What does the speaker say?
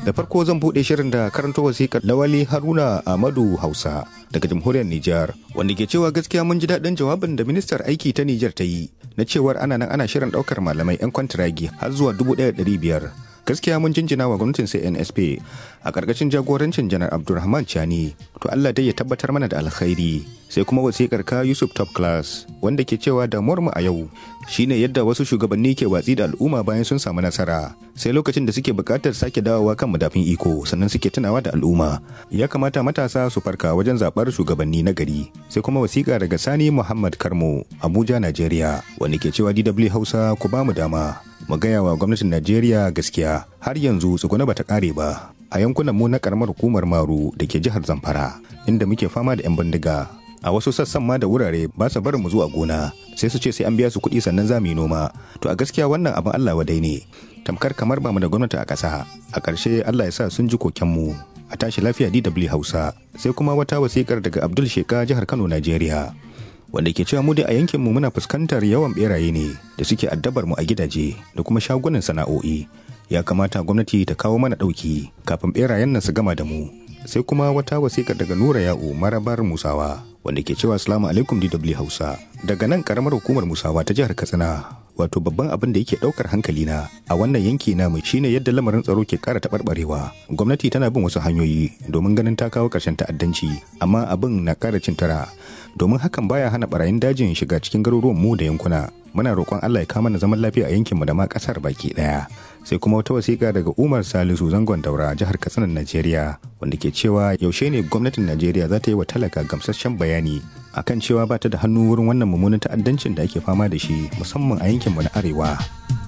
da farko zan buɗe shirin da karanto wasiƙar lawali haruna amadu hausa daga jamhuriyar nijar wanda ke cewa gaskiya mun ji daɗin jawabin da ministar aiki ta nijar ta yi na cewar ana nan ana shirin ɗaukar malamai 'yan kwantiragi har zuwa dubu ɗaya ɗari biyar gaskiya mun jinjina wa gwamnatin CNSP a ƙarƙashin jagorancin janar Abdulrahman Chani to Allah dai ya tabbatar mana da alkhairi sai kuma wasikar ka Yusuf Top Class wanda ke cewa damuwar mu a yau shine yadda wasu shugabanni ke watsi da al'umma bayan sun samu nasara sai lokacin da suke buƙatar sake dawowa kan madafin iko sannan suke tunawa da al'umma ya kamata matasa su farka wajen zaɓar shugabanni na gari sai kuma wasiƙa daga Sani Muhammad Karmo Abuja Najeriya wanda ke cewa DW Hausa ku ba mu dama mu gaya wa gwamnatin Najeriya gaskiya har yanzu tsuguna bata kare ba a yankunan mu na karamar hukumar Maru da ke jihar Zamfara inda muke fama da 'yan bindiga a wasu sassan ma da wurare ba su barin mu zuwa gona sai su ce sai an biya su kuɗi sannan za mu yi noma to a gaskiya wannan abin Allah wadai ne tamkar kamar ba mu da gwamnati a ƙasa a ƙarshe Allah ya sa sun ji koken mu a tashi lafiya DW Hausa sai kuma wata wasikar daga Abdul Sheka jihar Kano Najeriya wanda ke cewa mu dai a yankinmu muna fuskantar yawan beraye ne da suke addabar mu a gidaje da kuma shagunan sana'o'i ya kamata gwamnati ta kawo mana ɗauki kafin berayen nan su gama da mu sai kuma wata wasiƙa daga nura ya'u marabar musawa wanda ke cewa assalamu alaikum dw hausa daga nan karamar hukumar musawa ta jihar katsina wato babban abin da yake ɗaukar hankalina a wannan yanki namu shine yadda lamarin tsaro ke ƙara taɓarɓarewa gwamnati tana bin wasu hanyoyi domin ganin ta kawo ƙarshen ta'addanci amma abin na ƙara cin tara domin hakan baya hana barayin dajin shiga cikin garuruwan mu da yankuna muna roƙon Allah ya kama na zaman lafiya a yankinmu da ma ƙasar baki ɗaya sai kuma wata wasiƙa daga Umar Salisu zangon daura jihar Katsina Najeriya wanda ke cewa yaushe ne gwamnatin Najeriya za ta yi wa talaka gamsasshen bayani akan cewa ba ta da hannu wurin wannan mummunan ta'addancin da ake fama da shi musamman a yankinmu na arewa